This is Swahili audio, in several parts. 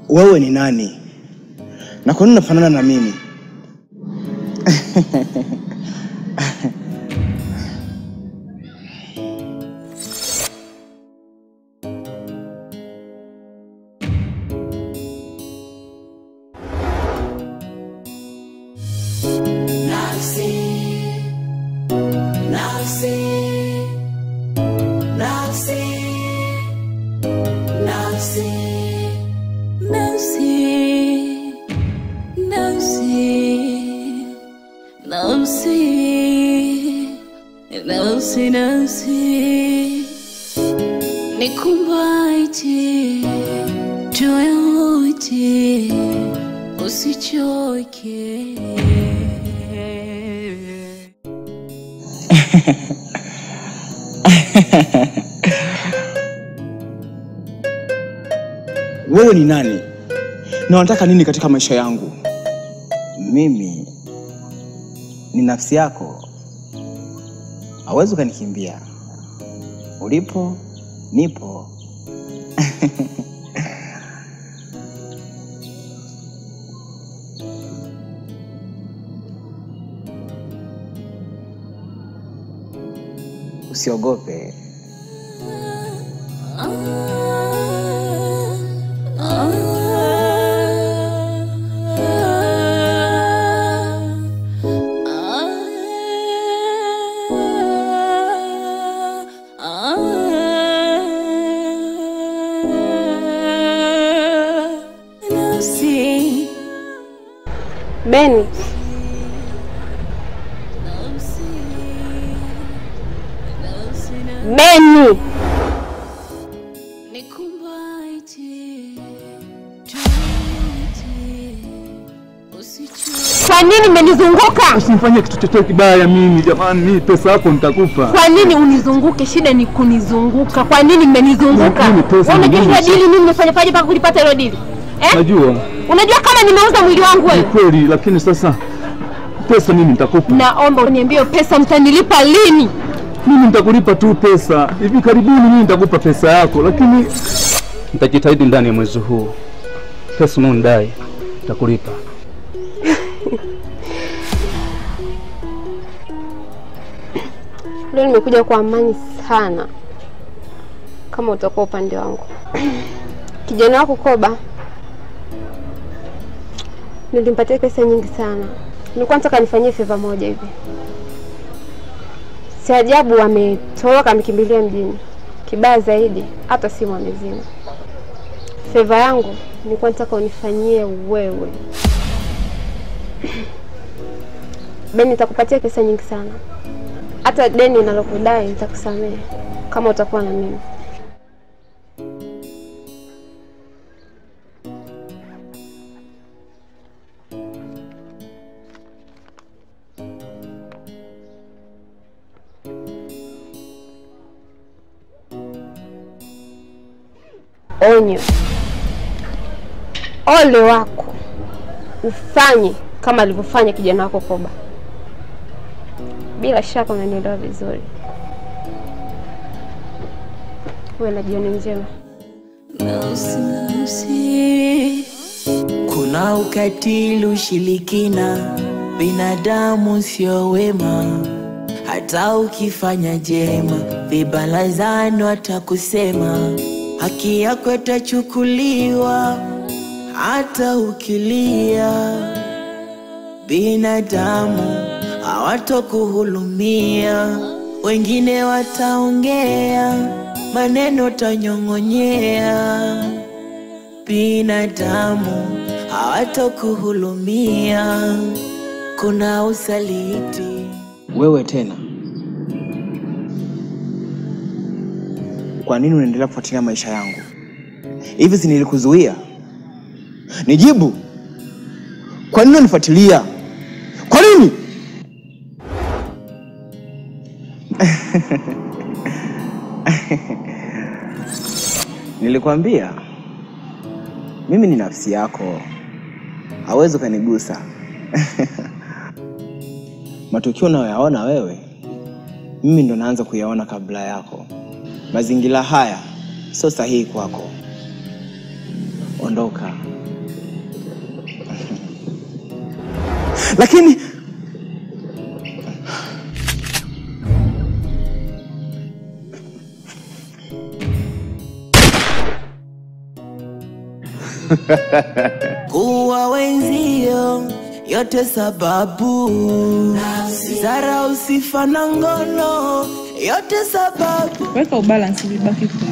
wewe ni nani na kwa nini unafanana na mimi? Nafsi, nafsi, nafsi, nafsi, Nafsi, nafsi, nafsi, nafsi, nafsi, nikumbaite, tuwe wote, usichoke. Wewe ni nani na unataka nini katika maisha yangu? Mimi ni nafsi yako, hauwezi ukanikimbia. Ulipo nipo. Usiogope, Nafsi, Beni, Beni, kwa nini mmenizunguka? Usinifanyie kitu chochote kibaya mimi jamani, mimi pesa yako nitakupa. Kwa nini unizunguke? Shida ni kunizunguka. Kwa nini mmenizunguka? Mimi pesa Wewe Unajua ni hilo nyingi. dili mimi nimefanya paje mpaka kulipata hilo dili eh? Najua Unajua kama nimeuza mwili wangu ni wewe? kweli, lakini sasa pesa mimi nitakupa. Naomba uniambie hiyo pesa mtanilipa lini? Mimi nitakulipa tu pesa hivi karibuni, mimi nitakupa pesa yako, lakini nitajitahidi ndani ya mwezi huu. Pesa unaondai nitakulipa. Leo nimekuja kwa amani sana, kama utakuwa upande wangu. Kijana wako Koba nilimpatia pesa nyingi sana, nilikuwa nataka nifanyie feva moja hivi. Si ajabu ametoroka, amekimbilia mjini. Kibaya zaidi, hata simu amezima. Feva yangu nilikuwa nataka unifanyie wewe. Beni, nitakupatia pesa nyingi sana hata deni nalokudai nitakusamehe kama utakuwa na mimi. Onyo, ole wako ufanye kama alivyofanya kijana wako Koba. Bila shaka unanielewa vizuri. Uwe na jioni njema. nafsi, nafsi. kuna ukatili, ushirikina, binadamu sio wema. Hata ukifanya jema, vibalazano watakusema, haki yako itachukuliwa, hata ukilia. Binadamu hawatokuhulumia, wengine wataongea maneno tanyong'onyea. Binadamu hawatokuhulumia, kuna usaliti. Wewe tena, kwa nini unaendelea kufuatilia maisha yangu hivi? Si nilikuzuia? Nijibu, kwa nini unanifuatilia? Kwa nini? Nilikwambia mimi ni nafsi yako, hawezi ukanigusa. Matukio unayoyaona wewe, mimi ndo naanza kuyaona kabla yako. Mazingira haya sio sahihi kwako, ondoka. lakini kuwa wenzio yote sababu zara usifa na ngono yote sababu Weka ubalance libaki kumi.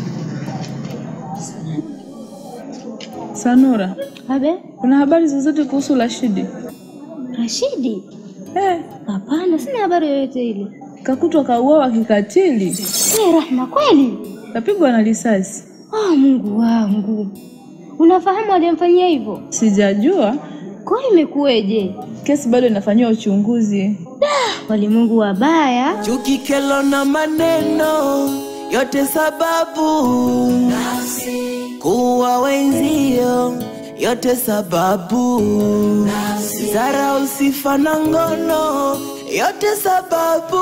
Sanura, Abe, kuna habari zozote kuhusu Rashidi? Rashidi? Eh, Hapana, sina habari yoyote ile. kakutwa kauawa kikatili, Eh, Rahma, kweli? kapigwa na risasi. Oh, Mungu wangu, unafahamu aliyemfanyia hivyo? Sijajua, Kwa hiyo imekuweje? kesi bado inafanyiwa uchunguzi. Walimwengu wabaya. chuki kelo na maneno yote sababu kuwa wenzio yote sababu zara usifa na ngono yote sababu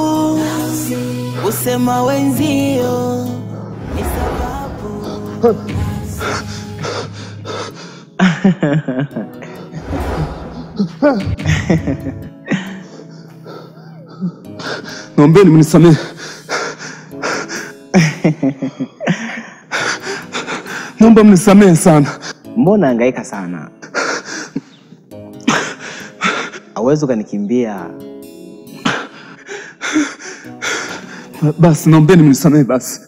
usema wenzio ni sababu Naombeni mnisamehe. Naomba mnisamehe sana. Mbona hangaika sana? Hauwezi ukanikimbia. Basi naombeni mnisamehe basi.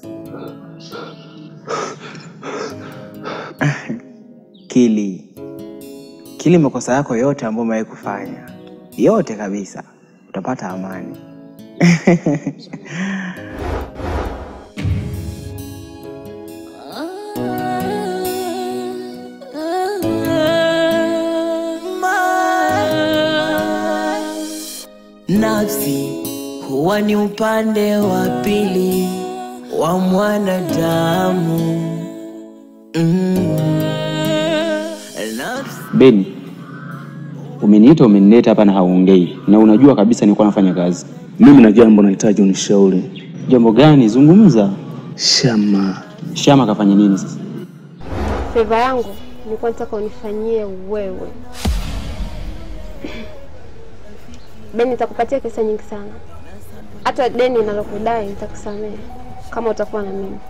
Kili, kili makosa yako yote ambayo umewahi kufanya, yote kabisa, utapata amani. nafsi huwa ni upande wa pili wa mwanadamu mm. nafsi Beni, umeniita umenileta hapa na hauongei, na unajua kabisa nilikuwa nafanya kazi. Mimi na jambo nahitaji unishauri. Jambo gani? Zungumza. Shama, Shama kafanya nini sasa? Feva yangu nilikuwa nataka unifanyie wewe. Beni, nitakupatia pesa nyingi sana, hata deni nalokudai nitakusamehe kama utakuwa na mimi.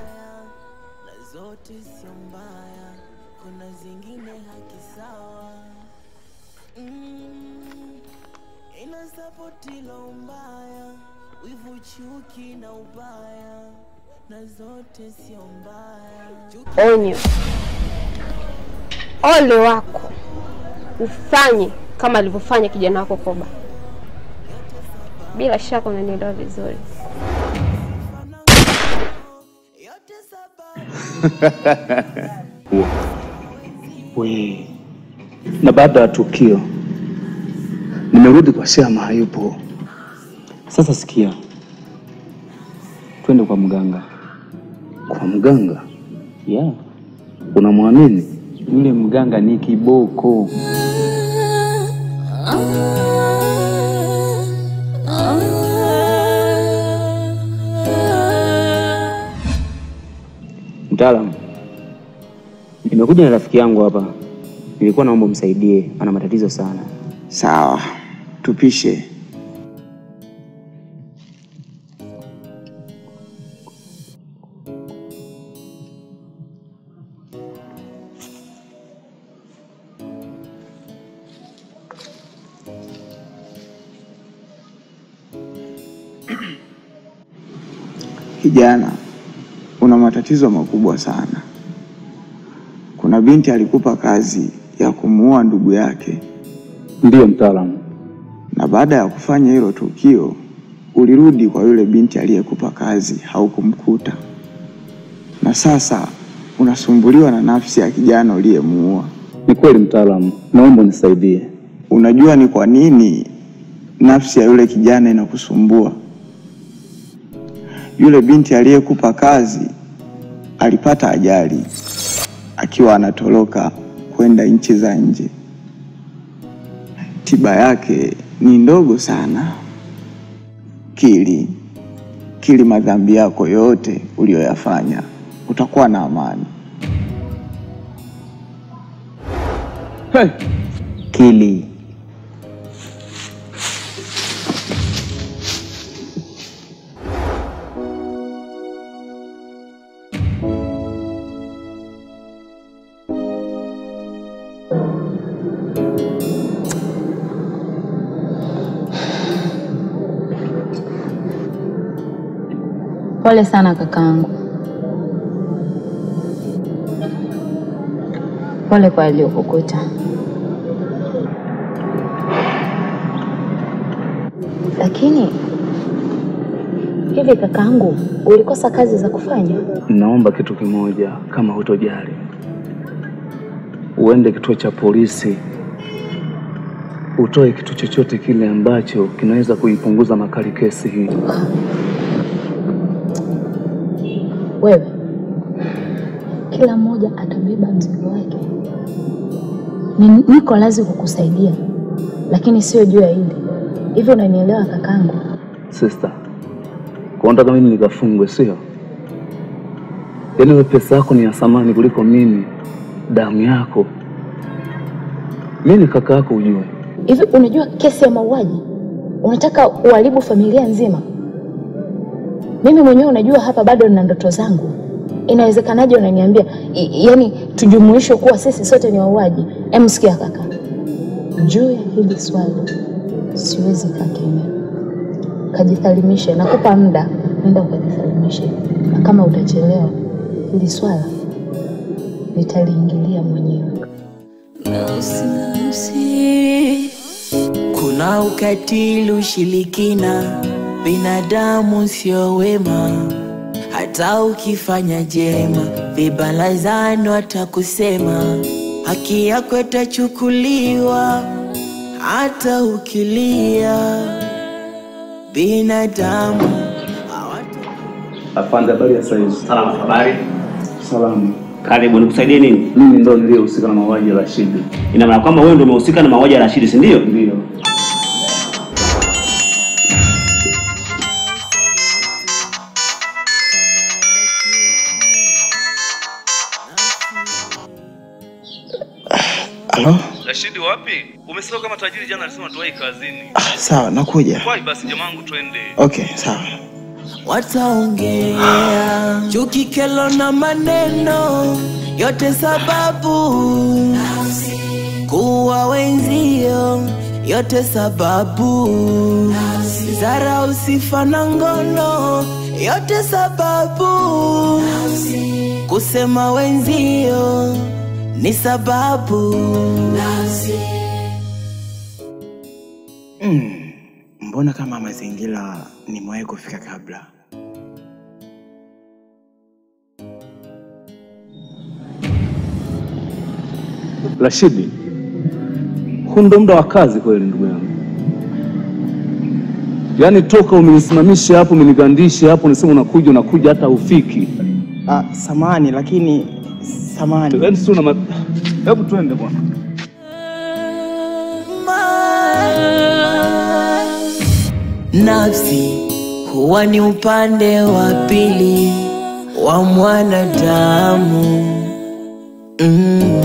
zote sio mbaya kuna zingine haki sawa mm. ina sapoti la umbaya wivu chuki na ubaya na zote sio mbaya Chuki Onyo, ole wako ufanye kama alivyofanya kijana wako Koba. Bila shaka unanielewa vizuri. yote sababu we. Na baada ya tukio nimerudi kwa Shama, hayupo. Sasa sikia, twende kwa mganga. Kwa mganga? Yeah, Unamwamini? yule mganga ni kiboko. Mtaalamu, nimekuja na rafiki yangu hapa, nilikuwa naomba umsaidie, ana matatizo sana. Sawa, tupishe. Kijana, una matatizo makubwa sana. Kuna binti alikupa kazi ya kumuua ndugu yake Ndiyo mtaalamu. na baada ya kufanya hilo tukio ulirudi kwa yule binti aliyekupa kazi, haukumkuta, na sasa unasumbuliwa na nafsi ya kijana uliyemuua. Ni kweli mtaalamu, naomba unisaidie. Unajua ni kwa nini nafsi ya yule kijana inakusumbua? Yule binti aliyekupa kazi alipata ajali akiwa anatoroka kwenda nchi za nje. Tiba yake ni ndogo sana. Kili, kili madhambi yako yote uliyoyafanya, utakuwa na amani. Kili, Pole sana kakaangu, pole kwa aliyokukuta. Lakini hivi kakaangu, ulikosa kazi za kufanya? Naomba kitu kimoja, kama hutojali, uende kituo cha polisi utoe kitu chochote kile ambacho kinaweza kuipunguza makali kesi hii. Wewe, kila mmoja atabeba mzigo wake. Ni- Niko lazi kukusaidia, lakini sio juu ya hili. Hivi unanielewa kakangu? Sister, kwa unataka mimi nikafungwe, sio? Yaani wewe pesa yako ni ya thamani kuliko mimi, damu yako. Mimi ni kaka yako, ujue. Hivi unajua kesi ya mauaji, unataka uharibu familia nzima? Mimi mwenyewe unajua hapa bado nina ndoto zangu. Inawezekanaje unaniambia i- yaani tujumuishwe kuwa sisi sote ni wauaji? Em, sikia kaka, juu ya hili swali siwezi kaa kimya. Kajithalimishe, nakupa muda, nenda ukajithalimishe, na kama utachelewa hili swala nitaliingilia mwenyewe. Nausi, nausi. Kuna ukatili, ushirikina, binadamu sio wema. Hata ukifanya jema, vibalazano watakusema, haki yako itachukuliwa. Hata ukilia, binadamu Afande, habari ya saizi? Salama, habari. Salama. Karibu, nikusaidie nini? Mimi ndo niliyehusika na mauaji ya Rashidi. Ina maana kwamba wewe ndio umehusika na mauaji ya Rashidi, si ndio? Ndio. Halo? Rashidi wapi? Umesahau kama tajiri jana alisema tuwahi kazini. Ah, sawa, nakuja. Wahi basi jamangu twende. Okay, sawa. wataongea chuki, kelo na maneno yote, sababu kuwa wenzio yote, sababu dharau, sifa na ngono yote, sababu kusema wenzio ni sababu Mm, mbona kama mazingira nimewahi kufika kabla? Rashidi, huu ndo muda wa kazi kweli, ndugu yangu. Yaani toka umenisimamisha hapo, umenigandisha hapo, unasema unakuja, unakuja hata ufiki. Ah, samani lakini samani. Yaani sio na ma... Hebu twende bwana. Nafsi huwa ni upande wa pili wa mwanadamu mm.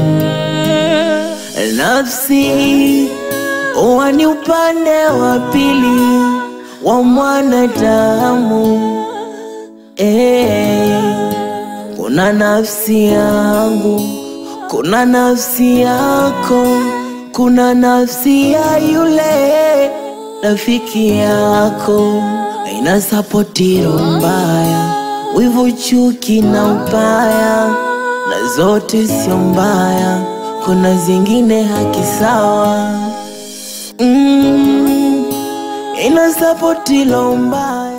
Nafsi huwa ni upande wa pili wa mwanadamu eh. Kuna nafsi yangu, kuna nafsi yako, kuna nafsi ya yule rafiki yako. Haina sapotiro mbaya, wivu, chuki na ubaya, na zote sio mbaya, kuna zingine haki sawa. Mm, ina sapotiro mbaya